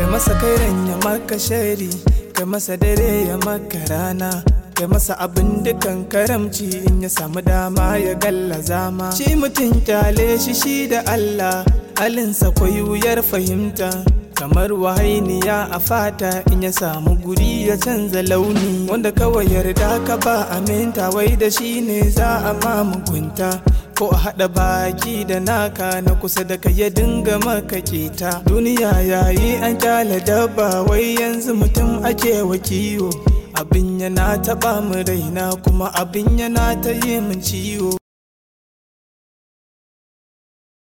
masa kairan ya maka shari kai masa dare ya maka rana kai masa abin dukan karamci in ya samu dama ya galla zama shi mutum kyale shi shi da Allah halinsa kwai wuyar fahimta kamar wahainiya a fata in ya samu guri ya canza launi wanda kawai yarda ka ba aminta wai da shi ne za a ma mugunta ko a haɗa baki da naka na kusa da ka ya dinga maka keta duniya yayi an kyale dabba wai yanzu mutum ake wa kiwo abin yana taɓa mu raina kuma abin yana ta yi min ciwo